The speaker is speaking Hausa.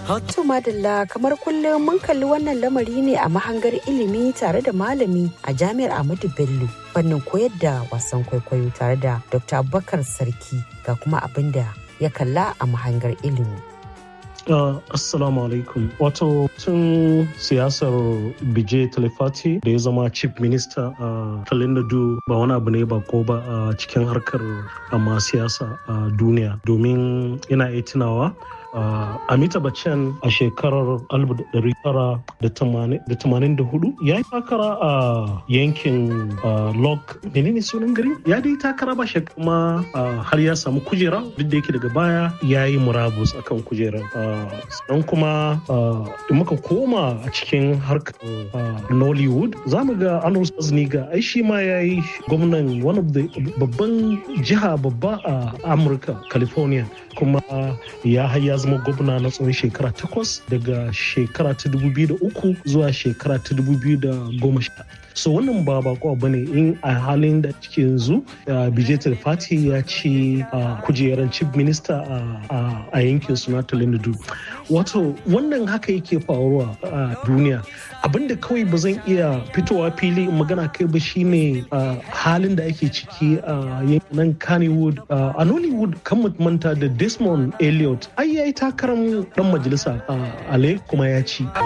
To madalla kamar kullum mun kalli wannan lamari ne a mahangar ilimi tare da malami a jami'ar Ahmadu Bello fannin koyar da wasan kwaikwayo tare da Dr. Abubakar Sarki ga kuma abin da ya kalla a mahangar ilimi. Uh, assalamu alaikum wato tun siyasar bije talifati da ya zama chief minister a uh, talinadu ba wani abu ne ba ko ba a uh, cikin harkar amma siyasa a duniya domin ina iya tunawa Uh, Amita Bachchan a shekarar 1984 ya yi takara a yankin Lok menene sunan gari ya dai takara ba shi kuma har ya samu kujera duk da yake daga baya ya yi murabus akan kujerar sannan kuma da muka koma a cikin harkar Nollywood za mu ga Arnold Schwarzenegger ai shi ma ya yi gwamnan one of the babban jiha babba a Amurka California kuma ya haya zama gwamna na tsawon shekara takwas daga shekara ta uku zuwa shekara ta sha. so wannan ba bako ba ne in a halin da cike yanzu bijetar fati ya ci kujerar chief minister a yankin suna talindu wato wannan haka yake faruwa a duniya abinda kawai ba zan iya fitowa fili magana kai ba shine halin da ake ciki a yankin kannywood a nollywood kan manta da desmond elliot ai yayi takarar dan majalisa a kuma ya ci